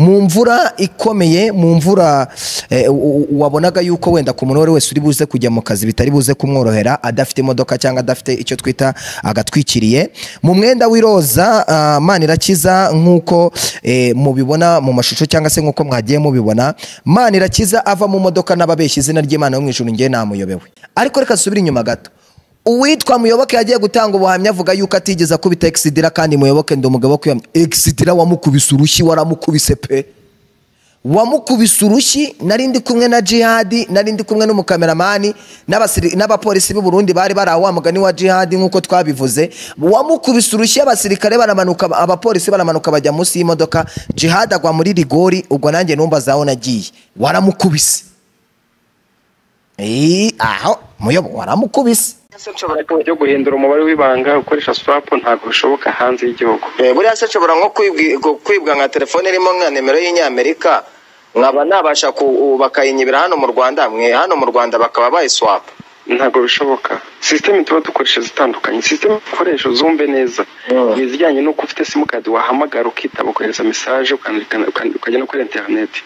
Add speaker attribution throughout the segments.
Speaker 1: mu mvura ikomeye mu mvura eh, u- u- wabonaga yuko wenda ku muntu uwo ari we wese uri buze kujya mu kazi bitari buze kumworohera adafite imodoka cyangwa adafite icyo twita agatwikiriye mu mwenda w'iroza ah, manirakiza nk'uko eh, mubibona mu mashusho cyangwa se nk'uko mwagiye mubibona manirakiza ava mu modoka n'ababeshya izina ry'imana yo mu ijuru njye namuyobewe ariko reka dusubire inyuma gato uwitwa muyoboke yagiye gutanga ubuhamya avuga yuko atigeze akubita egisidira kandi muyoboke ndi umugabo wo kwiyamya egisidira wamukubise urushyi waramukubise pe wamukubise urushyi nari ndi kumwe na jihadi nari ndi kumwe n'umukameramani n'abasiri- n'abapolisi b'i burundi bari bari aho wa mugani wa jihadi nk'uko twabivuze wamukubise urushyi abasirikare baramanuka abapolisi baramanuka bajya munsi y'imodoka jihadi agwa muri rigori ubwo nanjye numva zaho nagiye waramukubise Eee, aho muyobo waramukubise
Speaker 2: Ese nshobora kujya guhindura umubare w'ibanga ukoresha swap ntabwo bishoboka hanze y'igihugu
Speaker 3: Eh, buriya se nshobora nko kwibwi- gu- kwibwa nka telefone irimo nka nimero y'inyamerika nkaba nabasha ku u- bakayinyibira hano mu rwanda mwe hano mu rwanda bakaba bayiswapa
Speaker 2: ntabwo bishoboka sisiteme tuba dukoresha zitandukanye sisiteme dukoresha zumve neza
Speaker 3: Mm.
Speaker 2: ni izijyanye n'uko ufite simukadi wahamagara ukitaba ukohereza mesaje ukandikana- ukandi- ukajya no kuri interineti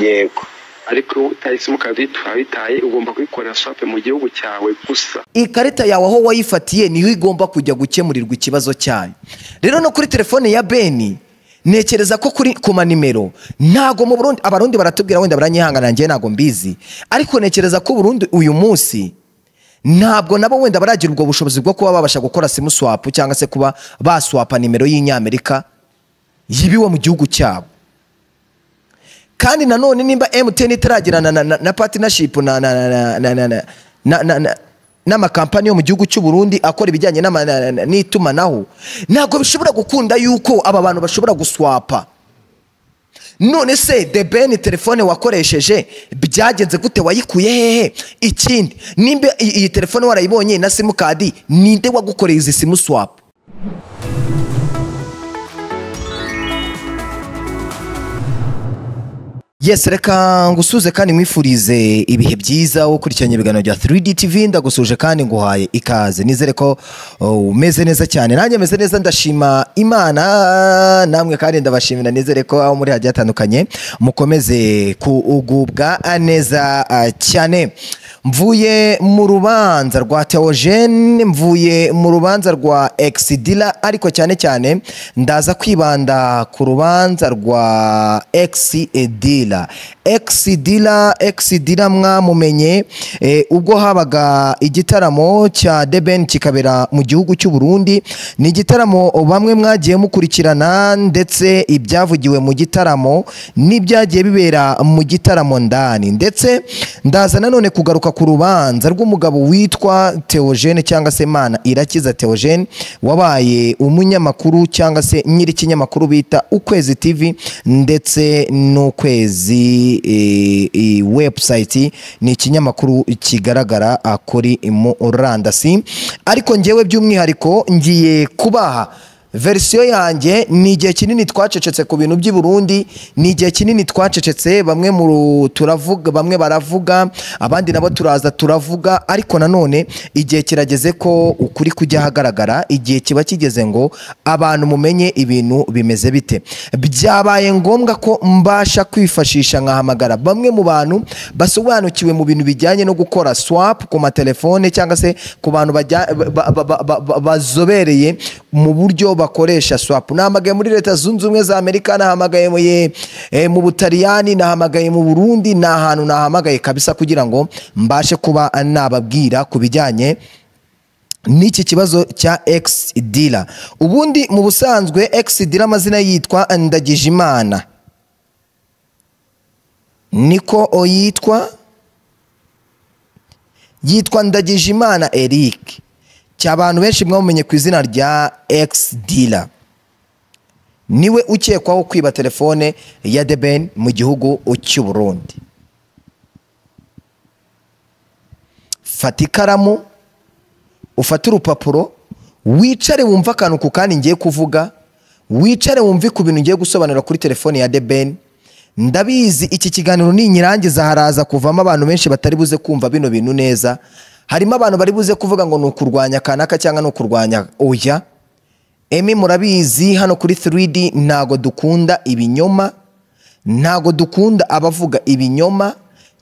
Speaker 3: yego
Speaker 2: ariko iyo utaye simukadi wayitaye ugomba kuyikorera swapu mu gihugu cyawe gusa
Speaker 1: ikarita yawe aho wayifatiye niho igomba kujya gukemurirwa ikibazo cyayo rero no kuri telefone ya beni ntekereza ko kuri ku manimero ntago mu burundi abarundi baratubwira wenda baranyihangana njye ntago mbizi ariko ntekereza ko burundu uyu munsi ntabwo nabo wenda baragira ubwo bushobozi bwo kuba babasha gukora simu swapu cyangwa se kuba baswapa nimero y'inyamerika yibiwe mu gihugu cyabo kandi nanone nimba emutiyeni itaragirana na, na, na patinashipu na, na, na, na, na, na, na, na, na n'amakampani yo mu gihugu cy'u Burundi akora ibijyanye n'ama- na- na- n'itumanaho ntabwo bishobora gukunda yuko aba bantu bashobora guswapa none se debeni telefone wakoresheje byagenze gute wayikuye hehe ikindi nimba iyi iyi telefone warayibonye na simukadi ninde wagukoreye izi simu swapu Yes, reka ngusuze kandi mwifurize ibihe byiza wo kurikiranya ibiganiro bya 3D TV ndagusuje kandi nguhaye ikaze nizere ko oh, umeze neza cyane nanjye meze neza ndashima Imana namwe kandi ndabashimira nizere ko aho muri hagiye hatandukanye mukomeze kugubwa neza ah, cyane mvuye mu rubanza rwa Theogene mvuye mu rubanza rwa Exidila ariko cyane cyane ndaza kwibanda ku rubanza rwa Exidila Exidila Exidila mwamumenye eh, ubwo habaga igitaramo cya Deben kikabera mu gihugu cy'u Burundi ni igitaramo bamwe mwagiye mukurikirana ndetse ibyavugiwe mu gitaramo n'ibyagiye bibera mu gitaramo ndani ndetse ndaza nanone kugaruka ku rubanza rw'umugabo witwa Theogene cyangwa se Mana Irakiza Theogene wabaye umunyamakuru cyangwa se nyiri ikinyamakuru bita Ukwezi TV ndetse n'Ukwezi e, e, website ni ikinyamakuru kigaragara ah, kuri murandasi ariko njyewe by'umwihariko ngiye kubaha verisiyo yanjye ni igihe kinini twacecetse ku bintu by'i Burundi ni igihe kinini twacecetse bamwe mu ru- turavuga bamwe baravuga abandi nabo turaza turavuga ariko nanone igihe kirageze ko ukuri kujya ahagaragara igihe kiba kigeze ngo abantu mumenye ibintu bimeze bite byabaye ngombwa ko mbasha kwifashisha nkahamagara bamwe mu bantu basobanukiwe mu bintu bijyanye no gukora swap ku matelefone cyangwa se ku bantu bajya- ba- ba- ba- ba- ba- bazobereye mu buryo bakoresha swap nahamagaye muri leta zunze ubumwe za amerika nahamagaye mu ye- eh, mu butaliyani nahamagaye mu burundi ni ahantu nahamagaye kabisa kugira ngo mbashe kuba nababwira ku bijyanye n'iki kibazo cya ex dila ubundi mu busanzwe ex dila amazina yitwa ndagijimana niko oyitwa yitwa ndagijimana eric cy'abantu benshi mwamumenye ku izina rya ex dila niwe ukekwaho kwiba telefone ya deben mu gihugu cy'u burundi fata ikaramu ufate urupapuro wicare wumve akantu ku kandi ngiye kuvuga wicare wumve ku bintu ngiye gusobanura kuri telefone ya deben ndabizi iki kiganiro ninyirangiza haraza kuvamo abantu benshi batari buze kumva bino bintu neza harimo abantu bari buze kuvuga ngo ni ukurwanya kanaka cyangwa ni ukurwanya oya emi murabizi hano kuri 3D ntago dukunda ibinyoma ntabwo dukunda abavuga ibinyoma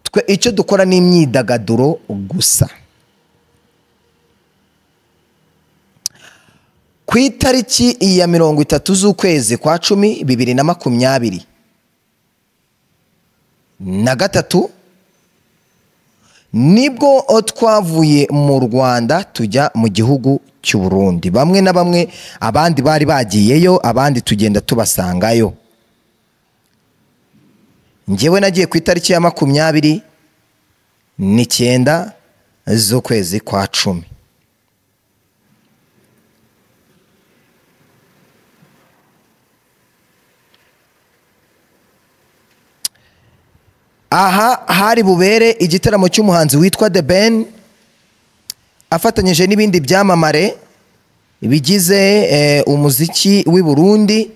Speaker 1: twe icyo dukora ni imyidagaduro gusa ku itariki ya mirongo itatu z'ukwezi kwa cumi bibiri na makumyabiri na gatatu nibwo twavuye mu rwanda tujya mu gihugu cy'u Burundi bamwe na bamwe abandi bari bagiyeyo abandi tugenda tubasangayo ngewe nagiye ku itariki ya makumyabiri n'icyenda z'ukwezi kwa cumi aha hari bubere igitaramo cy'umuhanzi witwa The Ben afatanyije n'ibindi byamamare bigize eh, umuziki w'i Burundi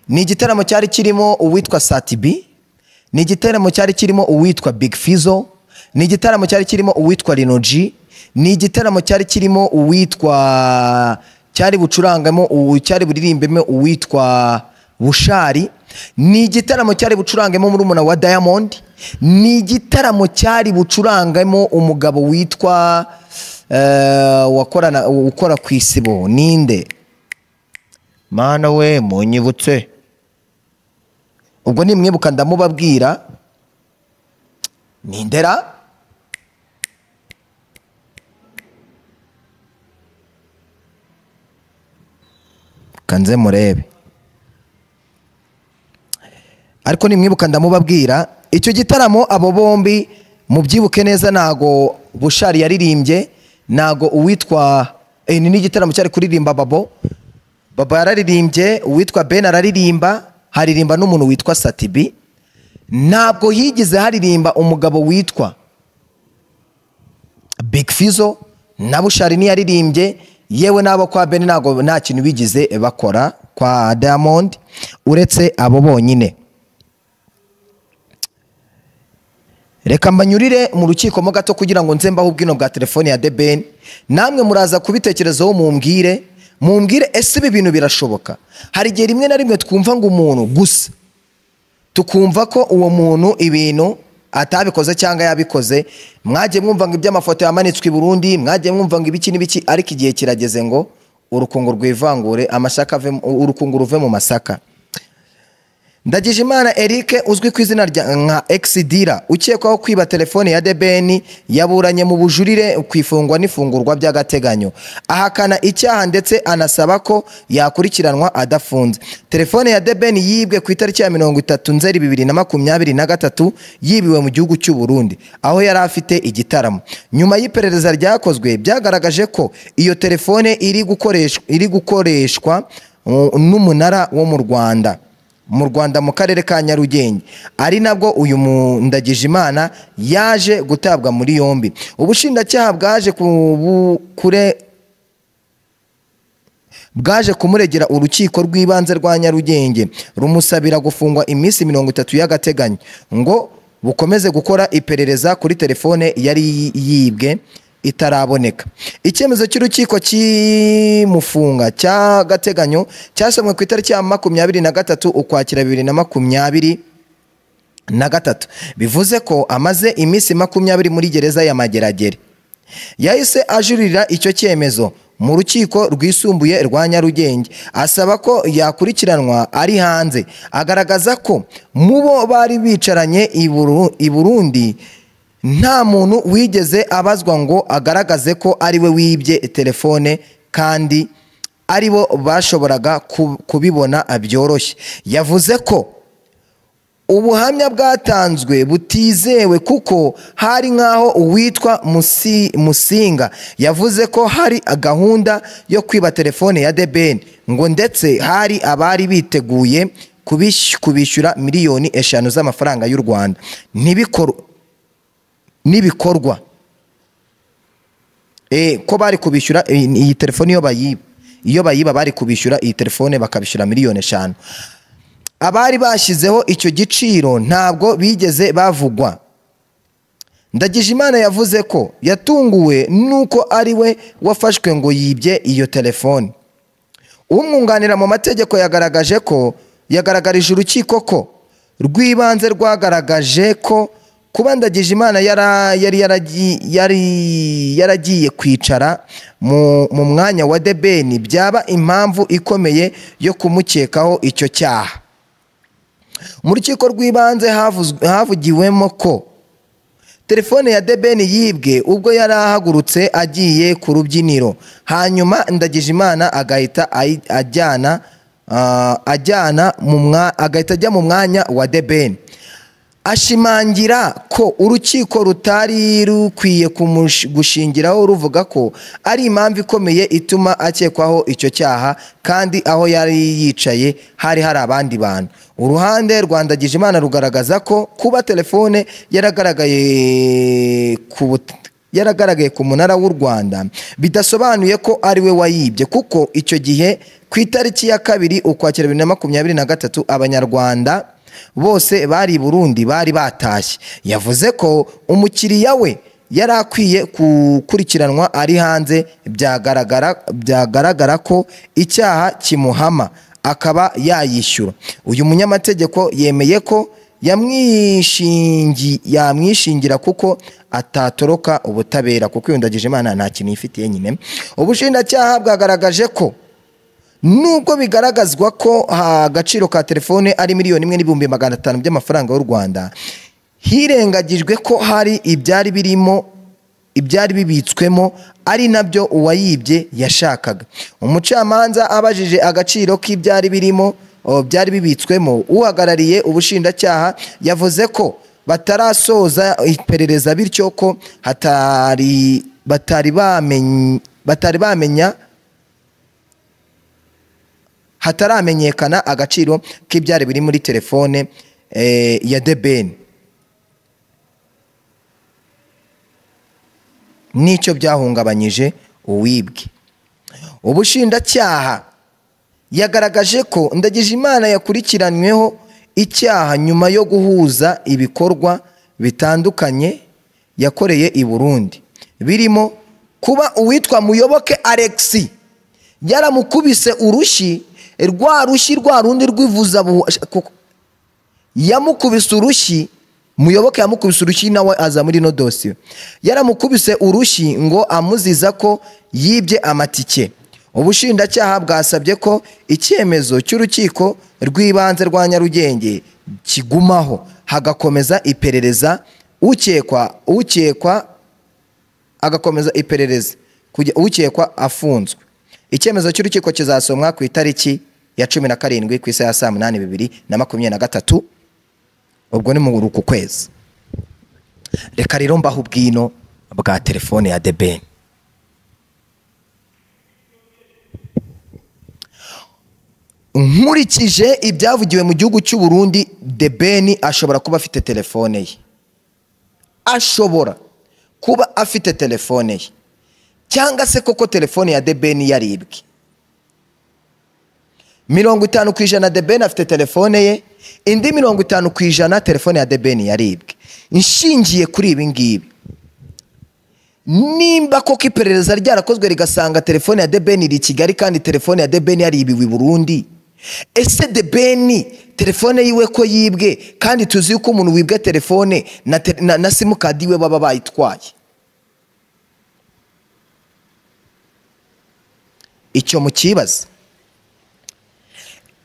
Speaker 1: ni igitaramo cyari kirimo uwitwa Satibi ni igitaramo cyari kirimo uwitwa Big Fizzo ni igitaramo cyari kirimo uwitwa Rinoji ni igitaramo cyari kirimo uwitwa cyari bucurangamo ubu- cyari buririmbemo uwitwa Bushari ni igitaramo cyari bucurangemo murumuna wa Diamond ni igitaramo cyari bucurangamo umugabo witwa eh, wakorana ukora ku isibo ninde mana we munyibutse ubwo ni mwibuka ndamubabwira ni ndera kanze murebe ariko nimwibuka ndamubabwira icyo gitaramo abo bombi mubyibuke neza ntago bushari yaririmbye ntago uwitwa eh, ni n'igitaramo cyari kuririmba babo baba yararirimbye uwitwa ben araririmba haririmba n'umuntu witwa satibi ntabwo higeze haririmba umugabo witwa big fizo na bushari niyaririmbye yewe n'abo kwa ben ntago nta kintu bigize bakora kwa diamond uretse abo bonyine reka mbanyurire mu rukiko mo gato kugira ngo nze mbaho ubwino bwa telefone ya debeni namwe muraza kubitekerezaho mumbwire mumbwire ese ibi bintu birashoboka hari igihe rimwe na rimwe twumva ngo umuntu gusa tukumva ko uwo muntu ibintu atabikoze cyangwa yabikoze mwagiye mwumva ngo iby'amafoto yamanitswe i burundi mwagiye mwumva ngo ibiki n'ibiki ariko igihe kirageze ngo urukungu rwivangure amashaka ave mu- urukungu ruve mu masaka Ndagijimana Eric uzwi ku izina rya nka Exidira ukekwaho kwiba telefone ya Debeni yaburanye mu bujurire ku ifungwa n'ifungurwa by'agateganyo ahakana icyaha ndetse anasaba ko yakurikiranwa adafunze telefone ya Debeni yibwe ku itariki ya mirongo itatu nzeri bibiri na makumyabiri na gatatu yibiwe mu gihugu cy'u Burundi aho yari afite igitaramo nyuma y'iperereza ryakozwe byagaragaje ko iyo telefone iri gukoreshwa iri gukoreshwa uh, n'umunara wo mu Rwanda mu rwanda mu karere ka nyarugenge ari nabwo uyu mundagijimana yaje gutabwa muri yombi ubushinjacyaha bwaje ku- kure bwaje kumuregera urukiko rw'ibanze rwa nyarugenge rumusabira gufungwa iminsi mirongo itatu y'agateganyo ngo bukomeze gukora iperereza kuri telefone yari yibwe itaraboneka icyemezo cy'urukiko kimufunga cy'agateganyo cyasomwe ku itariki ya makumyabiri na gatatu ukwakira bibiri na makumyabiri na gatatu bivuze ko amaze iminsi makumyabiri muri gereza ya mageragere yahise ajurira icyo cyemezo mu rukiko rwisumbuye rwa nyarugenge asaba ko yakurikiranwa ari hanze agaragaza ko mu bo bari bicaranye i Buru- i burundi nta muntu wigeze abazwa ngo agaragaze ko ari we wibye telefone kandi ari bo bashoboraga ku- kubibona byoroshye yavuze ko ubuhamya bwatanzwe butizewe kuko hari nk'aho uwitwa Musi- musinga yavuze ko hari gahunda yo kwiba telefone ya debeni ngo ndetse hari abari biteguye kubish- kubishyura miliyoni eshanu z'amafaranga y'u rwanda Ntibikor- nibikorwa Eh, ko bari kubishyura eh, iyi telefone iyo bayiba iyo bayiba bari kubishyura iyi telefone bakabishyura miliyoni eshanu abari bashyizeho icyo giciro ntabwo bigeze bavugwa ndagijimana yavuze ko yatunguwe n'uko ari we wafashwe ngo yibye iyo telefone umwunganira mu mategeko yagaragaje ko yagaragarije urukiko ko rw'ibanze rwagaragaje ko kuba Ndagijimana yara- yari yaragi- yari yaragiye kwicara mu mu mwanya wa debeni byaba impamvu ikomeye yo kumukekaho icyo cyaha mu rukiko rw'ibanze havuzwe- havugiwemo ko telefone ya debeni yibwe ubwo yari ahagurutse agiye ku rubyiniro hanyuma ndagijimana agahita ayi- ajyana ah, ajyana mu mwa- agahita ajya mu mwanya wa debeni ashimangira ko urukiko rutari rukwiye kumush- gushingiraho ruvuga ko ari impamvu ikomeye ituma akekwaho icyo cyaha kandi aho yari yicaye hari hari abandi bantu uruhande rwa Ndagijimana rugaragaza ko kuba telefone yaragaragaye ku but- yaragaragaye ku munara w'u rwanda bidasobanuye ko ari we wayibye kuko icyo gihe ku itariki ya kabiri ukwakira bibiri na makumyabiri na gatatu abanyarwanda bose bari i burundi bari batashye yavuze ko umukiriya we yari akwiye gukurikiranwa ari hanze byagaragara byagaragara ko icyaha kimuhama akaba yayishyura uyu munyamategeko yemeye ko yamwishingi yamwishingira kuko atatoroka ubutabera kuko yundagije imana nta kintu yifitiye nyine ubushinjacyaha bwagaragaje ko nubwo bigaragazwa ko ha- agaciro ka telefone ari miliyoni imwe n'ibihumbi magana atanu by'amafaranga y'u rwanda hirengagijwe ko hari ibyari birimo ibyari bibitswemo ari nabyo uwayibye yashakaga umucamanza abajije agaciro k'ibyari birimo o, byari bibitswemo uhagarariye ubushinjacyaha yavuze ko batarasoza iperereza bityo ko hatari batari bamenya batari bamenya hataramenyekana agaciro k'ibyari biri muri telefone eh, ya debeni n'icyo byahungabanyije uwibwe ubushinjacyaha yagaragaje ko ndagijimana yakurikiranyweho icyaha nyuma yo guhuza ibikorwa bitandukanye yakoreye i burundi birimo kuba uwitwa muyoboke alexi yaramukubise urushyi rwa rushyi rwa rundi rw'ivuzabuhasha kuko yamukubise urushyi muyoboke yamukubise urushyi nawe aza muri ino dosiye yaramukubise urushyi ngo amuziza ko yibye amatike ubushinjacyaha bwasabye ko icyemezo cy'urukiko rw'ibanze rwa nyarugenge kigumaho hagakomeza iperereza ukekwa ukekwa agakomeza iperereza kujya ukekwa afunzwe icyemezo cy'urukiko kizasomwa ku itariki ya cumi na karindwi ku isaha ya saa munani bibiri na makumyabiri na gatatu ubwo ni mu ruku kwezi reka rero mbaho ubwino bwa telefone ya debeni nkurikije ibyavugiwe mu gihugu cy'u Burundi debeni ashobora kuba afite telefone ye ashobora kuba afite telefone ye cyangwa se koko telefone ya debeni yaribwe mirongo itanu ku ijana debeni afite telefone ye indi mirongo itanu ku ijana telefone ya debeni yaribwe inshingiye kuri ibi ngibi nimba koko iperereza ryarakozwe rigasanga telefone ya debeni iri i kigali kandi telefone ya debeni yaribiwe i burundi ese debeni telefone yiwe ko yibwe kandi tuzi yuko umuntu wibwe telefone na, te- na, na simukadi yiwe baba bayitwaye icyo mukibaza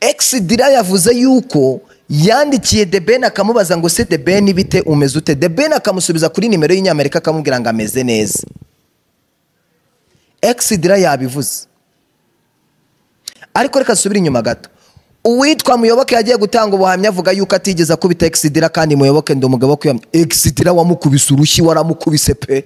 Speaker 1: Ex Dira yavuze yuko yandikiye The Ben akamubaza ngo se The Ben bite umeze ute The Ben akamusubiza kuri nimero y'inyamerika akamubwira ngo ameze neza Ex Dira yabivuze ariko reka dusubire inyuma gato uwitwa muyoboke yagiye gutanga ubuhamya avuga yuko atigeze akubita Ex Dira kandi muyoboke ndi umugabo wo kwiyamamaza Ex Dira wamukubise urushyi waramukubise pe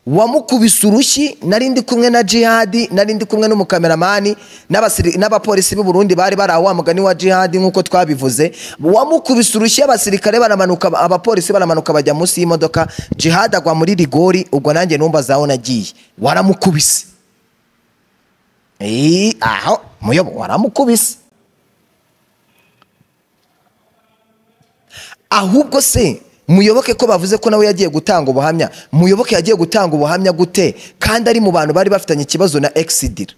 Speaker 1: wamukubise urushyi nari ndi kumwe na jihadi nari ndi kumwe n'umukameramani n'abasiri- n'abapolisi b'i burundi bari bari aho wa mugani wa jihadi nk'uko twabivuze wamukubise urushyi abasirikare baramanuka abapolisi baramanuka bajya munsi y'imodoka jihadi agwa muri rigori ubwo nanjye numbaza aho nagiye waramukubise Eee, aho muyobo waramukubise ahubwo se muyoboke ko bavuze ko nawe yagiye gutanga ubuhamya muyoboke yagiye gutanga ubuhamya gute kandi ari mu bantu bari bafitanye ikibazo na egisidira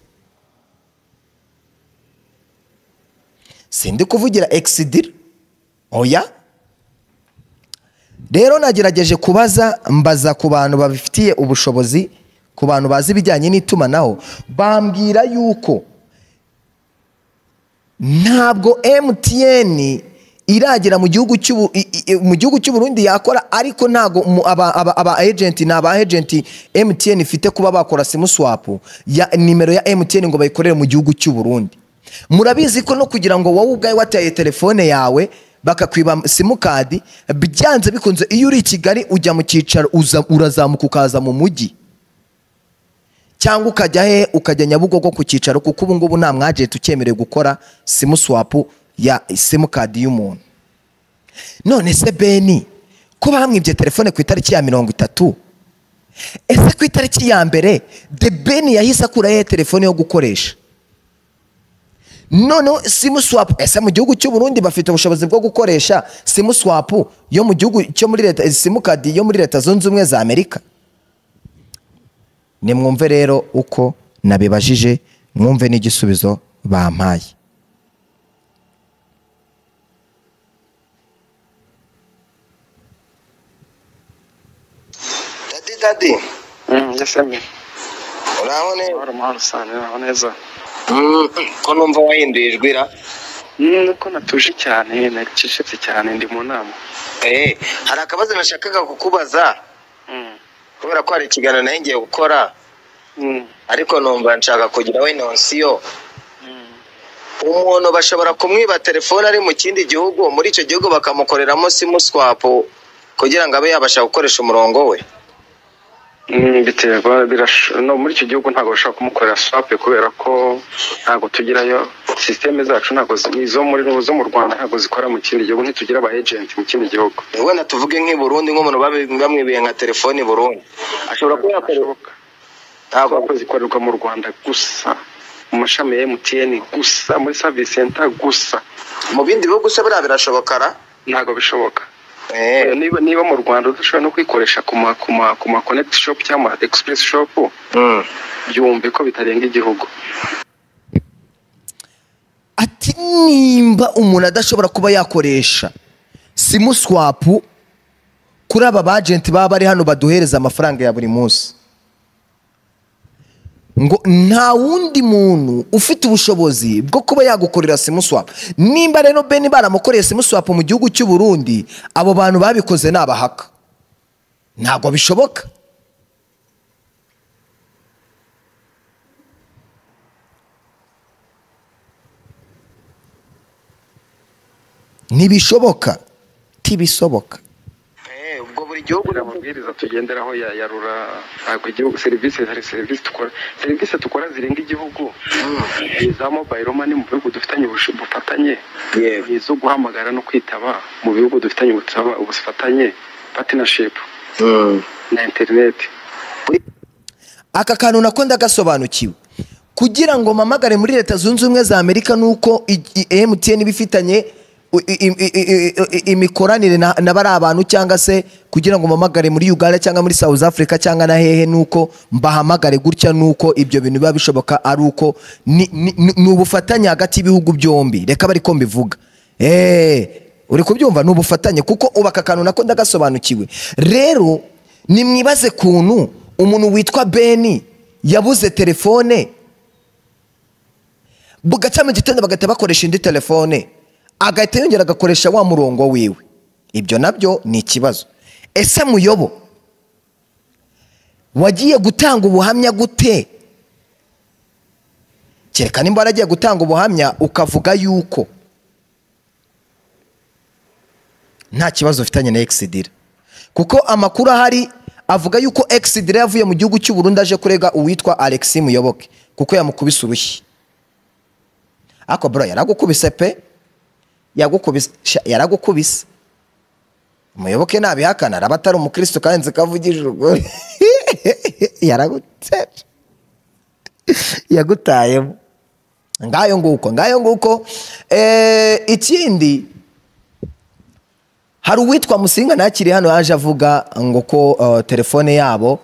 Speaker 1: sindi kuvugira egisidira oya rero nagerageje kubaza mbaza ku bantu babifitiye ubushobozi ku bantu bazi ibijyanye n'itumanaho bambwira yuko ntabwo emutiyeni iragera mu gihugu cy'ubu- i- i- mu gihugu cy'uburundi yakora ariko ntabwo mu- aba aba- aba agenti ni aba agenti emutiyeni ifite kuba bakora simuswapu ya nimero ya emutiyeni ngo bayikorere mu gihugu cy'uburundi murabizi ko no kugira ngo wowe ubwawe wataye telefone yawe bakakwiba simukadi byanze bikunze iyo uri i kigali ujya mu cyicaro uza- urazamuka ukaza mu mujyi cyangwa ukajya he ukajya nyabugogo ku cyicaro kuko ubu ngubu nta mwajenti ucyemerewe gukora simuswapu ya simukadi y'umuntu none se beni ko bamwibye telefone ku itariki ya mirongo itatu ese ku itariki ya mbere de beni yahise akuraho iyo telefone yo gukoresha noneho simuswapu ese mu gihugu cy'uburundi bafite ubushobozi bwo gukoresha simuswapu yo mu gihugu cyo muri leta simukadi yo muri leta zunze ubumwe za amerika nimwumve rero uko nabibajije mwumve n'igisubizo bampaye
Speaker 3: dadi dadi
Speaker 2: yasemi
Speaker 3: uraho ne
Speaker 2: amahoro amahoro usanga naho neza
Speaker 3: Mm, ko numva wahinduye ijwi ra
Speaker 2: Mm, nuko natuje cyane nacecetse cyane ndi mu nama
Speaker 3: Eh, hari akabazo nashakaga kukubaza
Speaker 2: Mm,
Speaker 3: kubera ko hari ikiganiro nayo ngiye gukora
Speaker 2: mm,
Speaker 3: ariko numva nshaka kugira we nonsiyo
Speaker 2: mm.
Speaker 3: umuntu bashobora kumwiba telefone ari mu kindi gihugu muri icyo gihugu bakamukoreramo simuswapu kugira ngo abe yabasha gukoresha umurongo we
Speaker 2: Mm, biterwa birasho- no muri icyo gihugu ntabwo bashobora kumukorera swape kubera ko ntabwo tugirayo sisiteme zacu ntabwo zi- izo muri zo mu rwanda ntabwo zikora mu kindi gihugu ntitugira aba agenti mu kindi gihugu
Speaker 3: wenda tuvuge nk'i Burundi nk'umuntu babi- bamwibiye nka telefone i Burundi ashobora kuba yakorera
Speaker 2: Birashoboka.
Speaker 3: ntabwo
Speaker 2: Swape zikorerwa mu rwanda gusa mu mashami ya emutiyeni gusa muri savisi senta gusa
Speaker 3: mu bindi bihugu se buriya birashoboka ra
Speaker 2: ntabwo bishoboka
Speaker 3: Eh,
Speaker 2: niba niba mu rwanda udashobora no kwikoresha ku ma ku ma ku ma konegiti shopu cyangwa egisipuresi shopu
Speaker 3: mm.
Speaker 2: byumve ko bitarenga igihugu
Speaker 1: ati nimba umuntu adashobora kuba yakoresha simuswapu kuri aba bajenti baba bari hano baduhereza amafaranga ya buri munsi ngo nta wundi muntu ufite ubushobozi bwo kuba yagukorera simuswapu nimba rero beni baramukoreye simuswapu mu gihugu cy'u Burundi abo bantu babikoze ni abahaka ntabwo bishoboka ntibishoboka tibisoboka
Speaker 3: Eh, ubwo buri gihugu
Speaker 2: kugira amabwiriza tugenderaho ya ya rura ntabwo igihugu serivisi hari serivisi dukora serivisi dukora zirenga igihugu iza mobayiro mani mu bihugu dufitanye ubusho- ubufatanye
Speaker 3: Yego.
Speaker 2: izo guhamagara no kwitaba mu bihugu dufitanye ubutaba- ubufatanye patinashipu
Speaker 3: Mm.
Speaker 2: na interineti
Speaker 1: aka kantu nako ndagasobanukiwe kugira ngo mpamagare muri leta zunze ubumwe za amerika ni uko emutiyeni iba ifitanye u- i- i- i- i- i- imikoranire na na bariya bantu cyangwa se kugira ngo mpamagare muri uganda cyangwa muri south africa cyangwa na hehe ni uko mbahamagare gutya ni uko ibyo bintu biba bishoboka ari uko ni- ni ni- ni ubufatanye hagati y'ibihugu byombi reka bari ko mbivuga eee uri kubyumva ni ubufatanye kuko ubu aka kantu nako ndagasobanukiwe rero nimwibaze kuntu umuntu witwa beni yabuze telefone bugaca mu gitondo bagahita bakoresha indi telefone agahita yongera agakoresha wa murongo wiwe ibyo nabyo ni ikibazo ese muyobo wagiye gutanga ubuhamya gute kereka nimba waragiye gutanga ubuhamya ukavuga yuko nta kibazo ufitanye na egisidira kuko amakuru ahari avuga yuko egisidira yavuye mu gihugu cy'u Burundi aje kurega uwitwa alexi muyoboke kuko yamukubise urushyi ariko bro yaragukubise pe yagukubise sha, yaragukubise muyoboke nabihakana araba atari umukristo kandi nzi ko avugije ukuri yaragutse yagutayemo ngayo nguko ngayo nguko Eh, ikindi hari uwitwa musinga ntakiri hano yaje avuga ngo ko eh, telefone yabo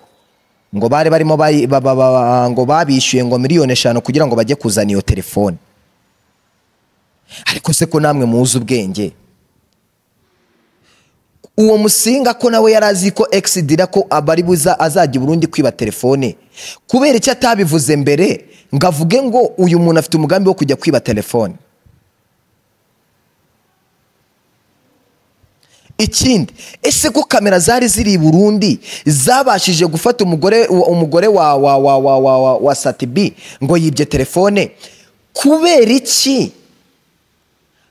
Speaker 1: ngo bari barimo bayi- ba- ba- ba- ngo babishyuye ngo miliyoni eshanu kugira ngo bajye kuzana iyo telefone ariko se ko namwe muzi ubwenge uwo musinga ko nawe yari azi ko egisidira ko abari buza azajya burundu kwiba telefone kubera icyo atabivuze mbere ngo avuge ngo uyu muntu afite umugambi wo kujya kwiba telefone ikindi ese ko kamera zari ziri i burundi zabashije gufata umugore umugore wa wa wa wa wa wa wa satibi ngo yibye telefone kubera iki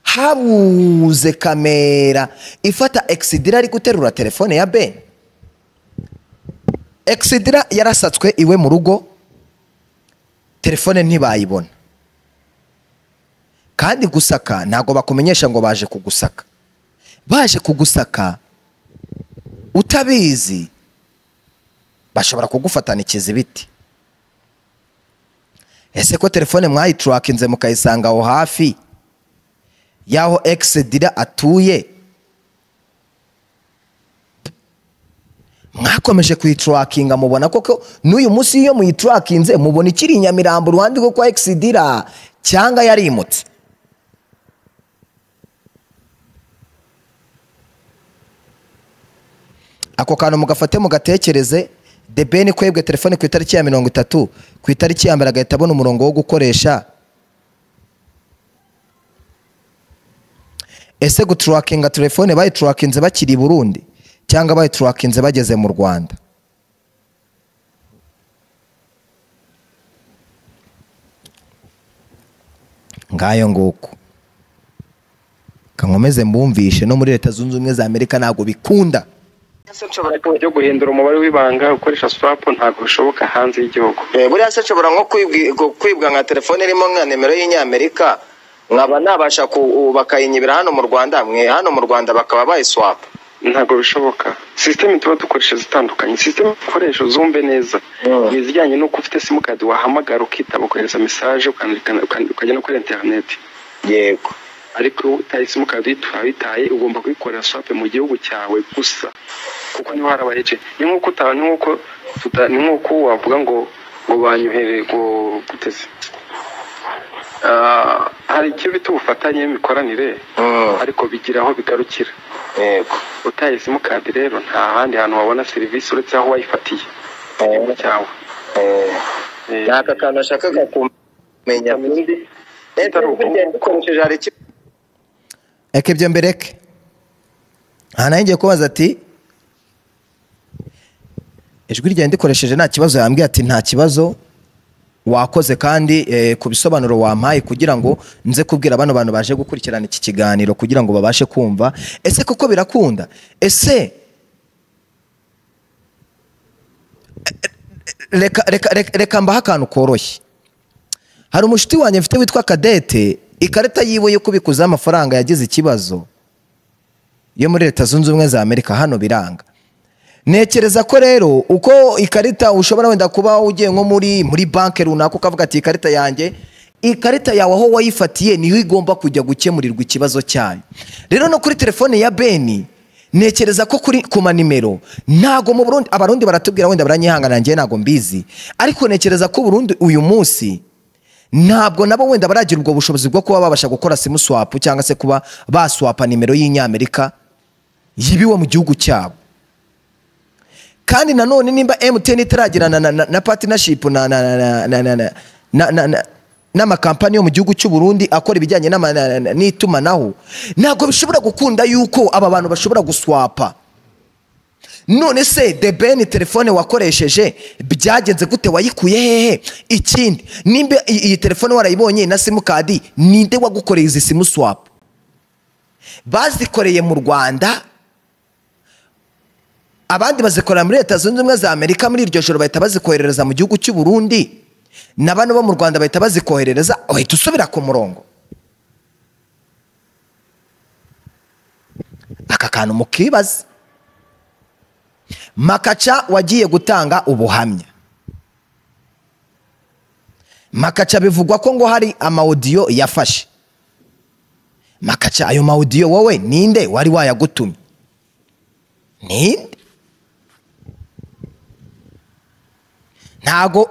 Speaker 1: habuze kamera ifata egisidira ari guterura telefone ya ben egisidira yarasatswe iwe mu rugo telefone ntibayibona kandi gusaka ntabwo bakumenyesha ngo baje kugusaka baje kugusaka utabizi bashobora kugufatana ikizibiti ese ko telefone mwayiturakinze mukayisanga aho hafi y'aho egisidira atuye mwakomeje kuyiturakinga mubona koko n'uyu munsi iyo muyiturakinze mubona ikiri i nyamirambo uruhande rwo kwa egisidira cyangwa yarimutse ako kantu mugafate mugatekereze debeni kwebwe telefone ku itariki ya mirongo itatu ku itariki ya mbere agahita abona umurongo wo gukoresha ese guturakinga telefone bayiturakinze bakiri i burundi cyangwa bayiturakinze bageze mu rwanda ngayo nguko kankomeze mbumvishe no muri leta zunze ubumwe za amerika ntabwo bikunda
Speaker 2: byo guhindura umubare w'ibanga ukoresha swapu ntabwo bishoboka hanze y'igihugu
Speaker 3: Eh, buriya se nshobora nko kwibwi- gu- kwibwa nka telefone irimo nka nimero y'inyamerika nkaba nabasha ku u- bakayinyibira hano mu rwanda mwe hano mu rwanda bakaba bayiswapa
Speaker 2: ntabwo bishoboka sisiteme tuba dukoresha zitandukanye sisiteme dukoresha uzumve neza
Speaker 3: Mm.
Speaker 2: ni izijyanye n'uko ufite simukadi wahamagara ukitaba ukohereza mesaje ukandikana- ukandi- ukajya no kuri interineti
Speaker 3: yego
Speaker 2: ariko iyo utaye simukadi wayitaye ugomba kuyikorera swapu mu gihugu cyawe gusa kuko niho hari abaheje ni nk'uko uta- ni nk'uko tuta- ni nk'uko wavuga ngo ngo banyohere ngo guteze Ah, hari icyo bita ubufatanye n'imikoranire
Speaker 3: Mm,
Speaker 2: ariko bigira aho bigarukira
Speaker 3: yego
Speaker 2: utaye simukadi rero nta handi hantu wabona serivisi uretse aho wayifatiye
Speaker 3: Eh,
Speaker 2: cyawe
Speaker 3: eh,
Speaker 2: Eh,
Speaker 3: ni aka kantu nashakaga kumenya
Speaker 2: undi
Speaker 3: Eh, burya dukoresheje hari iki-
Speaker 1: eke ibyo mbere ke aha nawe ngiye kubaza ati ijwi ryawe ndikoresheje nta kibazo yambwiye ati nta kibazo wakoze kandi eh, ku bisobanuro wampaye kugira ngo nze kubwira bano bantu baje gukurikirana iki kiganiro kugira ngo babashe kumva ese koko birakunda ese reka reka reka reka mbaho akantu koroshye hari umushuti wanjye mfite witwa kadete ikarita yiwe yo kubikuzaho amafaranga yagize ikibazo yo muri leta zunze ubumwe za amerika hano biranga ntekereza ko rero uko ikarita ushobora wenda kuba ugiye nko muri muri banki runaka ukavuga ati ikarita yanjye ikarita yawe aho wayifatiye niho igomba kujya gukemurirwa ikibazo cyayo rero no kuri telefone ya beni ntekereza ko kuri ku manimero ntago mu burundi abarundi baratubwira wenda baranyihangana njye ntago mbizi ariko ntekereza ko burundu uyu munsi ntabwo nabo wenda baragira ubwo bushobozi bwo kuba babasha gukora simu swapu cyangwa se kuba baswapa nimero y'inyamerika yibiwe mu gihugu cyabo kandi nanone nimba MTN itaragirana na, na, na partnership na na na na na na na na na n'amakampani yo mu gihugu cy'u Burundi akora ibijyanye n'ama- na- na- n'itumanaho ntabwo bishobora gukunda yuko aba bantu bashobora guswapa none se debeni telefone wakoresheje byagenze gute wayikuye hehe ikindi nimba iyi iyi telefone warayibonye na simukadi ninde wagukoreye izi simu swapu bazikoreye mu rwanda abandi bazikorera muri leta zunze ubumwe za amerika muri iryo joro bahita bazikoherereza mu gihugu cy'u burundi na bano bo mu rwanda bahita bazikoherereza uhita usubira ku murongo aka kantu mukibaza makaca wagiye gutanga ubuhamya makaca bivugwa ko ngo hari amawudiyo yafashe makaca ayo mawudiyo wowe ninde wari wayagutumye ninde ntago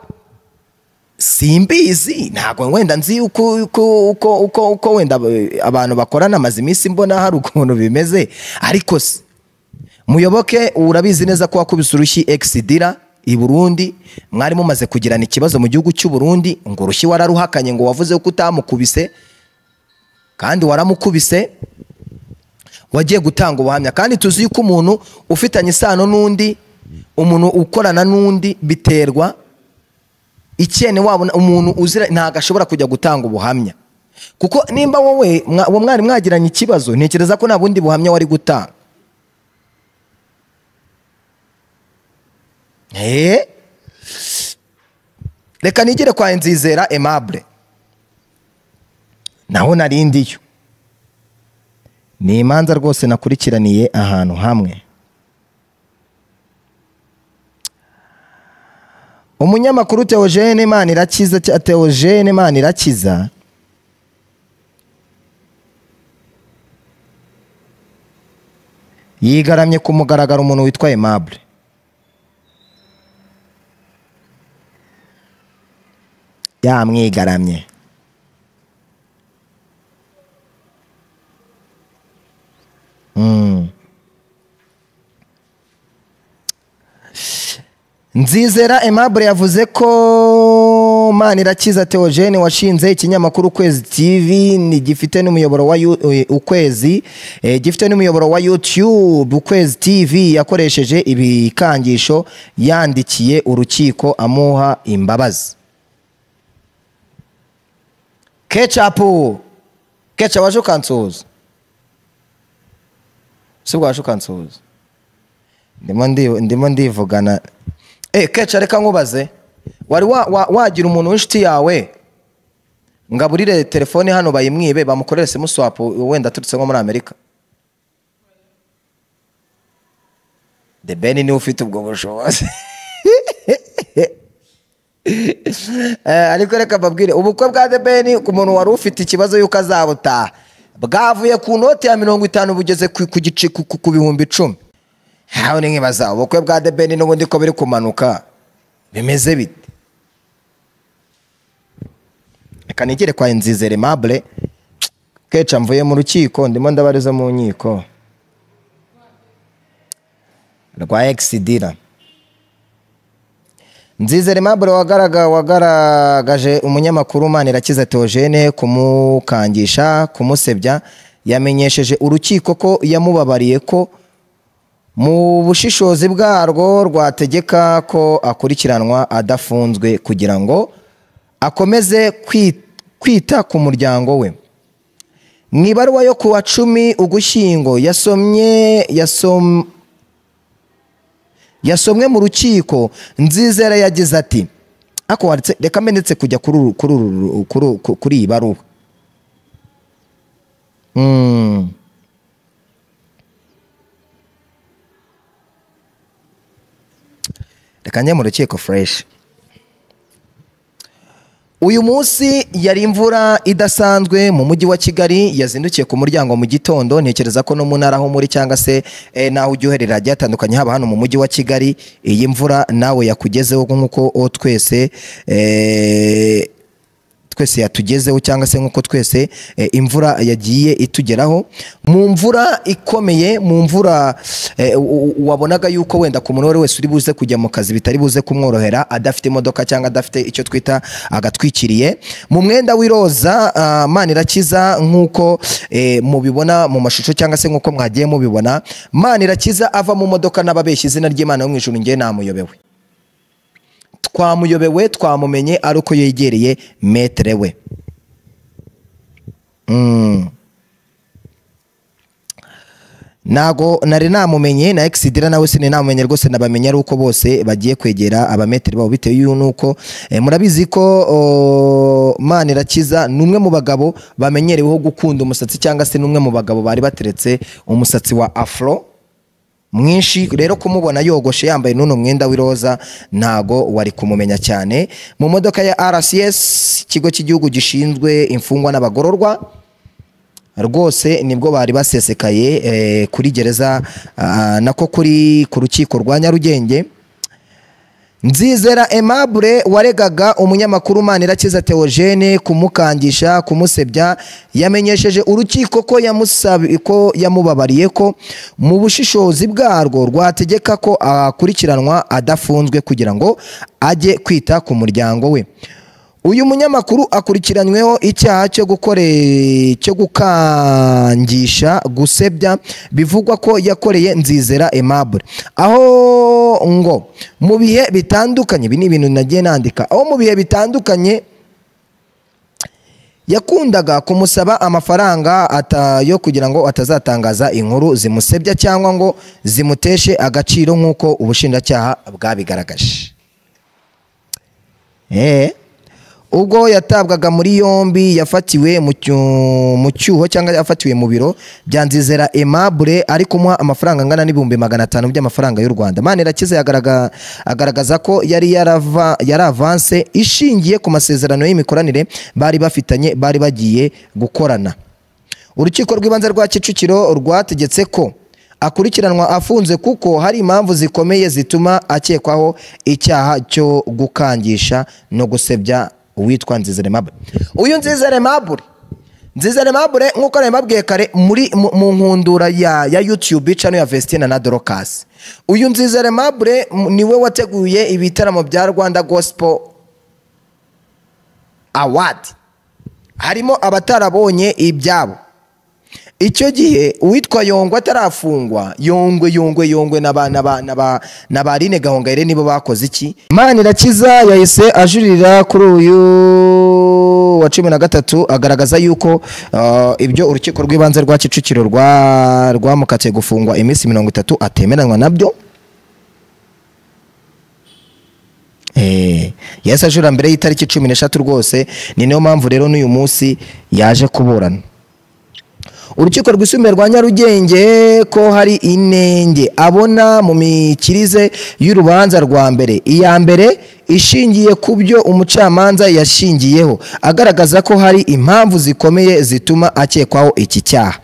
Speaker 1: simbizi ntago wenda nzi uko uko uko uko uko wenda aba- abantu bakorana amaze iminsi mbona hari ukuntu bimeze ariko se muyoboke urabizi neza ko wakubise urushyi egisidira i burundi mwari mumaze kugirana ikibazo mu gihugu cy'u Burundi ngo urushyi wararuhakanye ngo wavuze ko utamukubise kandi waramukubise wagiye gutanga ubuhamya kandi tuzi yuko umuntu ufitanye isano n'undi umuntu ukorana n'undi biterwa ikene wabona umuntu uzira ntabwo ashobora kujya gutanga ubuhamya kuko nimba wowe mwa- uwo mwari mwagiranye ikibazo ntekereza ko nta bundi buhamya wari gutanga Eh? reka nigire kwa nzizera aimable naho nari ndiyo ni imanza rwose nakurikiraniye ahantu hamwe umunyamakuru teogene imana irakiza cya- teogene imana irakiza yigaramye ku mugaragaro umuntu witwa aimable yamwigaramye Mm. nzizera aimable yavuze ko manirakiza teogene washinze ikinyamakuru ukwezi tv ni gifite n'umuyoboro wa Yu- eh, ukwezi eh, gifite n'umuyoboro wa youtube ukwezi tv yakoresheje ibikangisho yandikiye urukiko amuha imbabazi kecapu keca waje ukansuhuza si bwaje ukansuhuza ndimo ndi- ndimo ndivugana eh keca reka nkubaze wari wa- wa- wagira umuntu w'inshuti yawe ngo aburire telefone hano bayimwibe bamukorere simu swapu wenda aturutse nko muri amerika the ben niwe ufite ubwo bushobozi Eh, ariko reka mbabwire ubukwe bwa The Ben ku muntu wari ufite ikibazo y'uko azabutaha bwavuye ku noti ya mirongo itanu bugeze ku ku gice ku- ku- ku bihumbi icumi hawe ni nkibaza ubukwe bwa The Ben n'ubundi ko biri kumanuka bimeze bite reka nigere kwa nzizere mabure keca mvuye mu rukiko ndimo ndabariza mu nkiko rwa egisidira Nzizere Aimable wagaraga wagaragaje umunyamakuru Manirakiza Theogene kumukangisha kumusebya yamenyesheje urukiko ko yamubabariye ko mu bushishozi bwarwo rwategeka ko akurikiranwa adafunzwe kugira ngo akomeze kwi- kwita ku muryango we mu ibaruwa yo ku wa cumi ugushyingo yasomye yasom, yasomwe mu rukiko nzizera yagize ati ako wanditse reka mendetse kujya kuri uru- kuri uru- kuri uru- kuri iyi baruwa Mm. reka njye mu rukiko fureshi uyu munsi yari imvura idasanzwe mu mujyi wa kigali yazindukiye ku muryango mu gitondo ntekereza ko no mu ntara aho muri cyangwa se eh, n'aho ujya uherera hagiye hatandukanye haba hano mu mujyi wa kigali iyi mvura nawe yakugezeho nk'uko o twese eh, twese yatugezeho cyangwa se nk'uko twese eh, imvura yagiye itugeraho mu mvura ikomeye mu mvura eh, u- u- wabonaga yuko wenda ku muntu uwo ari we wese uri buze kujya mu kazi bitari buze kumworohera adafite imodoka cyangwa adafite icyo twita agatwikiriye mu mwenda w'iroza ah, manirakiza nk'uko eh, mubibona mu mashusho cyangwa se nk'uko mwagiye mubibona manirakiza ava mu modoka n'ababeshya izina ry'imana yo mu ijuru ngewe namuyobewe twamuyobewe twamumenye ari uko yegereye metere we Mm. ntago nari namumenye na egisidira nawe sinari namumenye rwose nabamenye ari uko bose bagiye kwegera abameteri babo bitewe y'u- n'uko eh, murabizi ko o, manirakiza ni umwe mu bagabo bamenyereweho gukunda umusatsi cyangwa se ni umwe mu bagabo bari bateretse umusatsi wa afro mwinshi rero kumubona yogoshe yambaye n'uno mwenda w'iroza ntago wari kumumenya cyane mu modoka ya rcs ikigo cy'igihugu gishinzwe imfungwa n'abagororwa rwose nibwo bari basesekaye eh, kuri gereza ah, nako kuri ku rukiko rwa nyarugenge nzizera aimable waregaga umunyamakuru manirakiza teogene kumukangisha kumusebya yamenyesheje urukiko ko yamusabi- ko yamubabariye ko mu bushishozi bwarwo rwategeka ko akurikiranwa adafunzwe kugira ngo ajye kwita ku muryango we uyu munyamakuru akurikiranyweho icyaha cyo gukore cyo gukangisha gusebya bivugwa ko yakoreye nzizera aimable aho ngo mu bihe bitandukanye ibi ni ibintu nagiye nandika aho mu bihe bitandukanye yakundaga kumusaba amafaranga ata- yo kugira ngo atazatangaza inkuru zimusebya cyangwa ngo zimuteshe agaciro nk'uko ubushinjacyaha bwabigaragaje Eh. ubwo yatabwaga muri yombi yafatiwe mu cyu- mu cyuho cyangwa yafatiwe mu biro bya nzizera aimable ari kumuha amafaranga angana n'ibihumbi magana atanu by'amafaranga y'u rwanda manirakiza yagaraga- agaragaza ko yari yarava- yari avanse ishingiye ku masezerano y'imikoranire bari bafitanye bari bagiye gukorana urukiko rw'ibanze rwa kicukiro rwategetse ko akurikiranwa afunze kuko hari impamvu zikomeye zituma akekwaho icyaha cyo gukangisha no gusebya uwitwa nzizere mabure uyu nzizere mabure nzizere mabure nk'uko nabibabwiye kare muri mu- mu nkundura ya ya yutube cano ya vestina na dorokasi uyu nzizere mabure m- niwe wateguye ibitaramo bya rwanda gospel awadi harimo abatarabonye ibyabo icyo gihe uwitwa yongwe atarafungwa yongwe yongwe yongwe na ba- na ba- na ba- na ba Aline gahongayire nibo bakoze iki manirakiza yahise ajurira kuri uyu wa cumi na gatatu agaragaza yuko uh, ibyo urukiko rw'ibanze rwa kicukiro rwa- rwamukatiye gufungwa iminsi mirongo itatu atemeranywa nabyo Eh, yahise ajura mbere y'itariki cumi n'eshatu rwose ni niyo mpamvu rero n'uyu munsi yaje kuburana urukiko rwisumbuye rwa nyarugenge ko hari inenge abona mu mikirize y'urubanza rwa mbere iya mbere ishingiye ku byo umucamanza yashingiyeho agaragaza ko hari impamvu zikomeye zituma akekwaho iki cyaha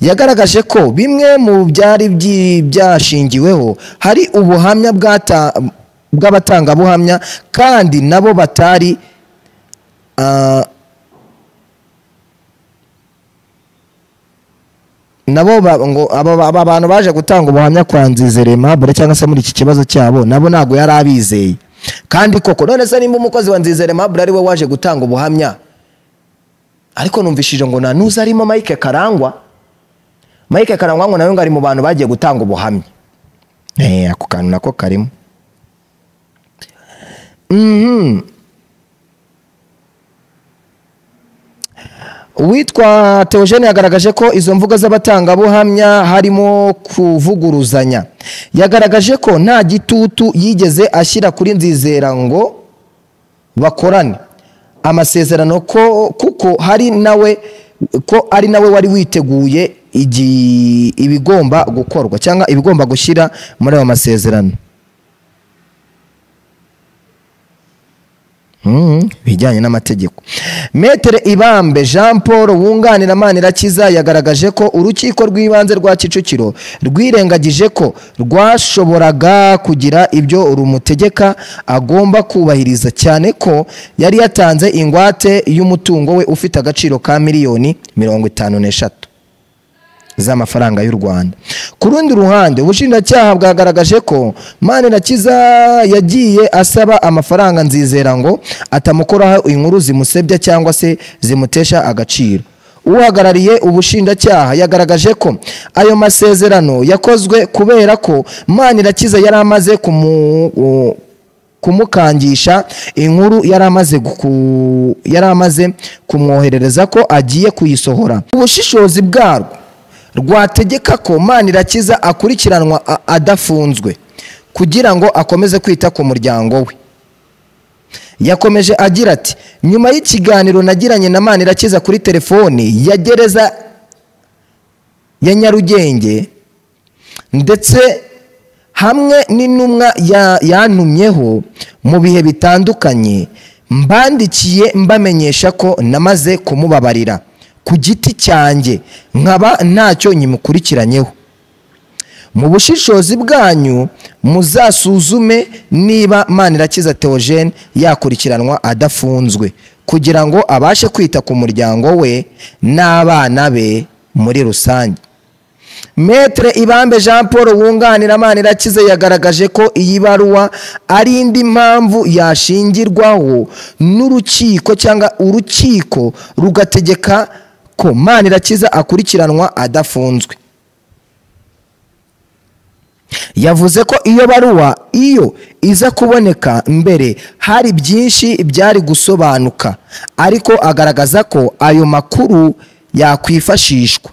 Speaker 1: yagaragaje ko bimwe mu byari byi- byashingiweho hari ubuhamya bwata- bw'abatangabuhamya kandi nabo batari ah, nabo ba- ngo aba ba- aba bantu baje gutanga ubuhamya kwa nzizere mabure cyangwa se muri iki kibazo cyabo nabo ntabwo yari abizeye kandi koko none se nimba umukozi wa nzizere mabure ari we waje gutanga ubuhamya ariko numvishije ngo nta n'uzi arimo mike karangwa mike karangwa ngo nawe ngo ari mu bantu bagiye gutanga ubuhamya Eh, ako kantu nako karimo Mhm. uwitwa teogene yagaragaje ko izo mvugo z'abatangabuhamya harimo kuvuguruzanya yagaragaje ko nta gitutu yigeze ashyira kuri nzizera ngo bakorane amasezerano ko kuko hari nawe ko ari nawe wari witeguye igi- ibigomba gukorwa cyangwa ibigomba gushyira muri ayo masezerano Mhm, ibijyanye n'amategeko metere ibambe jean paul wunganira manirakiza yagaragaje ko urukiko rw'ibanze rwa kicukiro rwirengagije ko rwashoboraga kugira ibyo rumutegeka agomba kubahiriza cyane ko yari yatanze ingwate y'umutungo we ufite agaciro ka miliyoni mirongo itanu n'eshatu z'amafaranga y'u Rwanda ku rundi ruhande ubushinjacyaha bwagaragaje ko manirakiza yagiye asaba amafaranga nzizera ngo atamukoraho inkuru zimusebya cyangwa se zimutesha agaciro uhagarariye ubushinjacyaha yagaragaje ko ayo masezerano yakozwe kubera ko manirakiza yari amaze kumu kumukangisha inkuru yari amaze guku- yari amaze kumwoherereza ko agiye kuyisohora ubushishozi bwarwo rwategeka ko manirakiza akurikiranwa a- adafunzwe kugira ngo akomeze kwita ku muryango we yakomeje agira ati nyuma y'ikiganiro nagiranye na manirakiza kuri telefoni ya gereza ya nyarugenge ndetse hamwe n'intumwa ya- yantumyeho mu bihe bitandukanye mbandikiye mbamenyesha ko namaze kumubabarira ku giti cyanjye nkaba ntacyo nyimukurikiranyeho mu bushishozi bwanyu muzasuzume niba manirakiza teogene yakurikiranwa adafunzwe kugira ngo abashe kwita ku muryango we n'abana be muri rusange metere ibambe jean paul wunganira manirakize yagaragaje ko iyi baruwa ari indi mpamvu yashingirwaho n'urukiko cyangwa urukiko rugategeka ko manirakiza akurikiranwa adafunzwe yavuze ko iyo baruwa iyo iza kuboneka mbere hari byinshi byari gusobanuka ariko agaragaza ko ayo makuru yakwifashishwa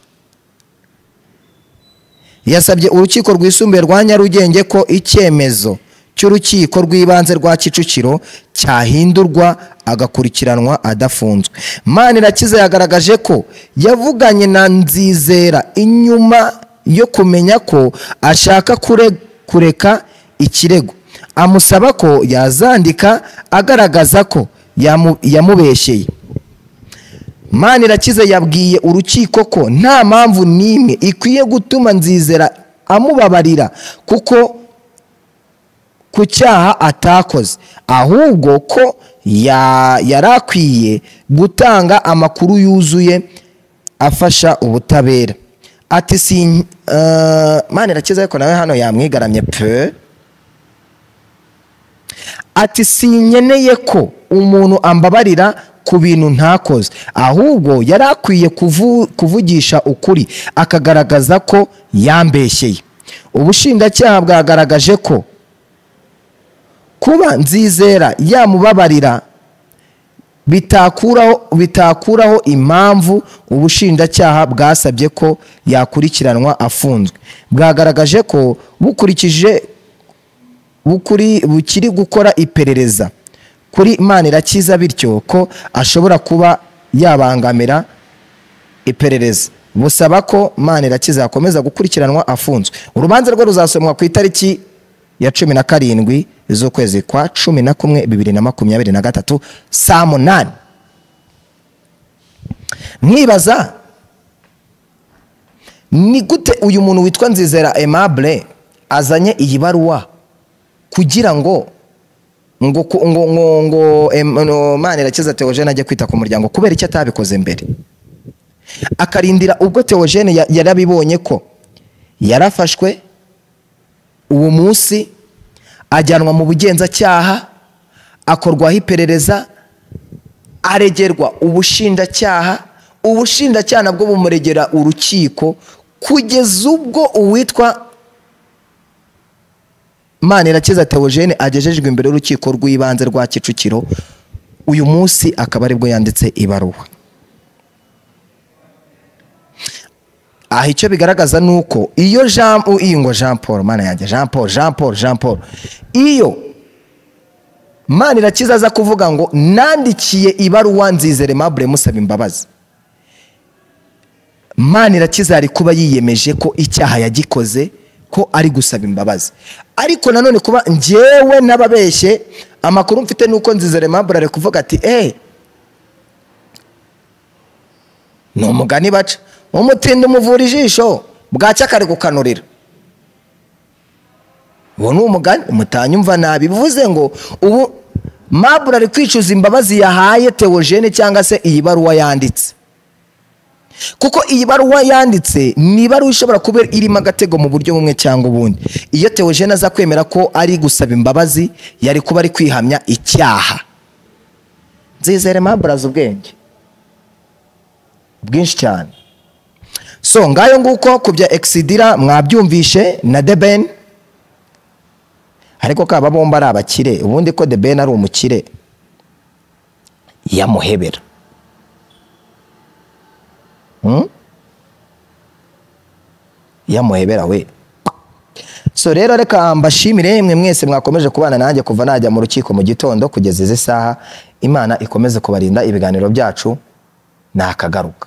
Speaker 1: yasabye urukiko rwisumbuye rwa nyarugenge ko icyemezo cy'urukiko rw'ibanze rwa kicukiro cyahindurwa agakurikiranwa adafunzwe manirakiza yagaragaje ko yavuganye na nzizera inyuma yo kumenya ko ashaka kureka ikirego amusaba ko yazandika agaragaza ko yamubeshyeye manirakiza yabwiye urukiko ko nta mpamvu n'imwe ikwiye gutuma nzizera amubabarira kuko ku cyaha atakoze ahubwo ko yari akwiye gutanga amakuru yuzuye afasha ubutabera ati si manirakiza ariko nawe hano yamwigaramye pe ati sinkeneye ko umuntu ambabarira ku bintu ntakoze ahubwo yari akwiye kuvugisha ukuri akagaragaza ko yambeshyeye ubushinjacyaha bwagaragaje ko kuba nzizera yamubabarira bitakuraho bitakuraho impamvu ubushinjacyaha bwasabye ko yakurikiranwa afunzwe bwagaragaje ko bukurikije bukiri gukora iperereza kuri manirakiza bityo ko ashobora kuba yabangamira iperereza busaba ko manirakiza yakomeza gukurikiranwa afunzwe urubanza rwe ruzasomwa ku itariki ya cumi na karindwi z'ukwezi kwa cumi na kumwe bibiri na makumyabiri na gatatu saa munani mwibaza ni gute uyu muntu witwa nzizera emabure azanye iyi baruwa kugira ngo ngo ngo ngo ngo manirakiza teogene ajya kwita ku muryango kubera icyo atabikoze mbere akarindira ubwo teogene yarabibonye ko yarafashwe uwo munsi ajyanwa mu bugenzacyaha akorwaho iperereza aregerwa ubushinjacyaha ubushinjacyaha nabwo bumuregera urukiko kugeza ubwo uwitwa manirakiza teogene agejejwe imbere y'urukiko rw'ibanze rwa kicukiro uyu munsi akaba aribwo yanditse ibaruwa aha icyo bigaragaza ni uko iyo jean ngo jean paul mana yanjye jean paul jean paul jean paul iyo manirakiza aza kuvuga ngo nandikiye ibaruwa nzizere mabure musaba imbabazi manirakiza ari kuba yiyemeje ko icyaha yagikoze ko ari gusaba imbabazi ariko nanone kuba ngewe n'ababeshye amakuru mfite nuko nzizere mabure ari kuvuga ati eee ni umugani baca umutindi umuvura ijisho bwacya akari gukanurira uwo ni umugani umutanyumva nabi bivuze ngo ubu mabure ari kwicuza imbabazi yahaye teogene cyangwa se iyi baruwa yanditse kuko iyi baruwa yanditse ni ibaruwa ishobora kuba irimo agatego mu buryo bumwe cyangwa ubundi iyo teogene aza kwemera ko ari gusaba imbabazi yari kuba ari kwihamya icyaha nzizere mabure azi ubwenge bwinshi cyane so ngayo nguko ku bya egisidira mwabyumvishe na debeni ariko kaba bombi ari abakire ubundi ko debeni ari umukire yamuhebera yamuhebera we so rero reka mbashimire yemwe mwese mwakomeje kubana nanjye kuva najya mu rukiko mu gitondo kugeza izi saha imana ikomeze kubarinda ibiganiro byacu nakagaruka